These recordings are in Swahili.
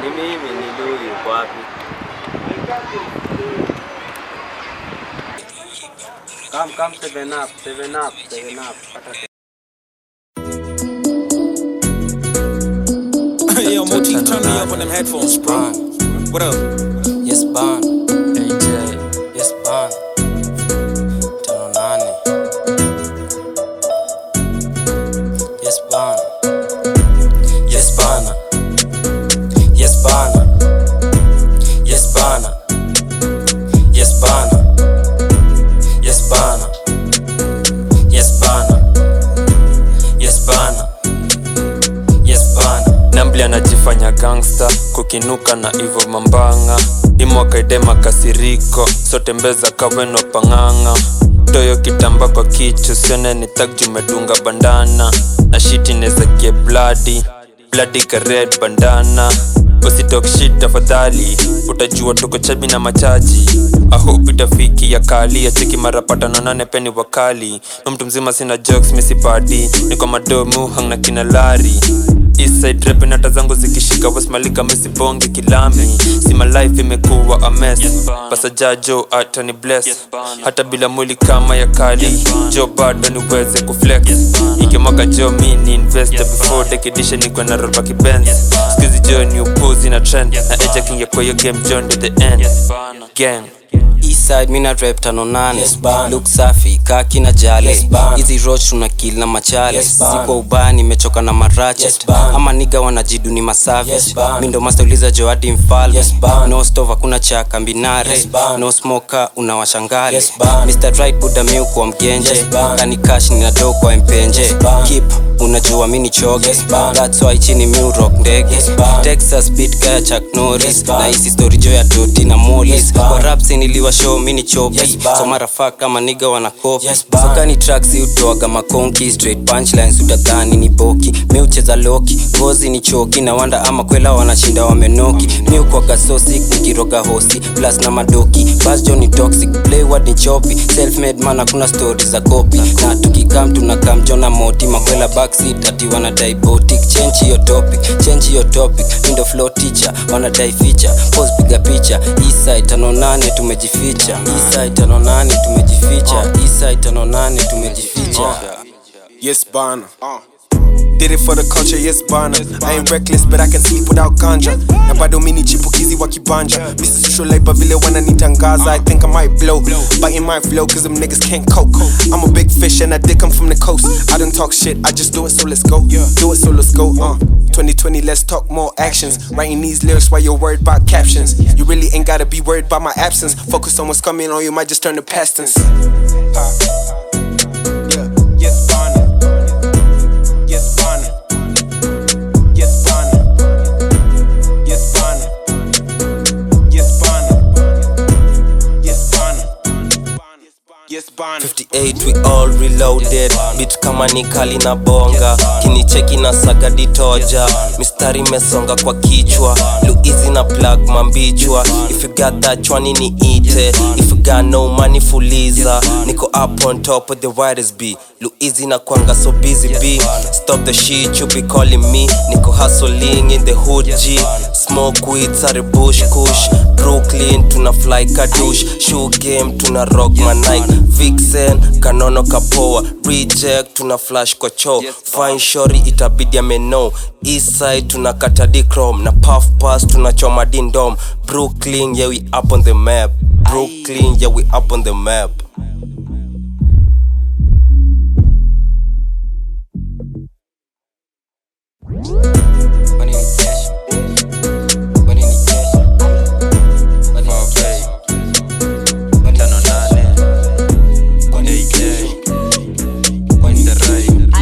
Ni mimi ni Lui, uko wapi? Come, come, seven up, seven up, seven up. Pata Yo, Motif, turn me up on them headphones, bro. What up? Yes, Ban. AJ. Yes, Ban. Tano nane. Yes, Ban. Yes, Bana. Yes, Bana. Yes, Bana. Yes, Bana. Yes, Bana. Yes, Bana. Yes, Bana. Yes, Bana. Nambli anajifanya gangsta kukinuka na ivo mambanga imwakaidema kasiriko sote mbeza kaweno pang'ang'a toyo kitamba kwa kichu sione ni tag jumedunga bandana na shiti nezakie bladi bladi ka red bandana usitok shit tafadhali utajua tuko chabi na machaji ahope itafiki ya kali ya cheki mara patano nane peni wakali na mtu mzima sina jokes misipadi niko madomu hang na kina lari Eastside rap nata zangu zikishika wasmalika misibonge kilami sima life imekuwa a mess basa jajo atani bless hata bila mwili kama ya kali jo bado niweze kuflex ikimwaka jo mi ni investor before dekidisha nikwe na roba kibenz skizi jo ni upuzi na trend na eja kingia kwa hiyo game john to the end gang Eastside mina rap tano nane yes, look safi kaki na jale yes, hizi roach tuna kill na machale yes, sikwa ubaya nimechoka na marache yes, ama niga wanajidu ni masafi yes, mi ndo master uliza joadi mfalme yes, no stove hakuna cha kambinare yes, no smoker unawashangale yes, Mr. Right Buddha mi kwa mgenje yes, kani cash nina do kwa mpenje yes, keep unajua mi ni choge yes, that's why chini mi rock ndege yes, Texas beat kaya Chuck Norris yes, na hisi story jo ya Doti na Mollis yes, kwa raps niliwa show mi ni chopi yes, so mara fuck kama niga wana copy yes, so kani tracks utoaga makonki straight punchlines utadhani ni boki mi ucheza loki ngozi ni choki na wanda ama kwela wanashinda wamenoki mi ukwaga so sick nikiroga hosi plus na madoki basjo ni toxic playword ni chopi self made man hakuna story za copy na tukikam tunakam jona moti makwela backseat ati wanadai botic change hiyo topic change hiyo topic mindo flow teacher wanadai feature pose piga picha eastside tano nane tumejificha eastside tano nane tumejificha eastside tano nane tumejificha Yes, Bana. Did it for the culture, yes bana. I ain't reckless, but I can sleep without ganja. Na bado mini chipukizi wa kibanja. Mr. Social Life, vile wananitangaza. I think I might blow. Biting my flow, cause them niggas can't cope. I'm a big fish and I did come from the coast. I don't talk shit, I just do it, so let's go. Do it, so let's go. Uh. 2020, let's talk more actions. Writing these lyrics while you're worried about captions. You really ain't gotta be worried about my absence. Focus on what's coming on you, might just turn to past tense. Yeah, yes, Bana. Yes, Bana. Yes, Bana. Yes, Bana. Yes, Bana. Yes, Bana. Yes, Bana. 58 we all reloaded bit kama ni kali na bonga kinicheki na saga ditoja mistari mesonga kwa kichwa luizi na plug mambichwa if you got that chwani ni ite if you got no money fuliza niko up on top of the widest b luizi na kwanga so busy b stop the shit you be calling me niko hustling in the hood g smoke weed sare bush kush brooklyn tuna fly kadush shoe game tuna rock manike vixen kanono kapoa reject tuna flash kwa cho fine shori itabidi ameno eastside tuna katadi chrome na puff pass tunachoma dindom brooklyn yeah we up on the map brooklyn yeah we up on the map tano nane.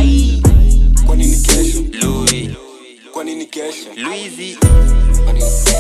AK. Kwa nini kesho? Louis. Kwa nini kesho? Louis.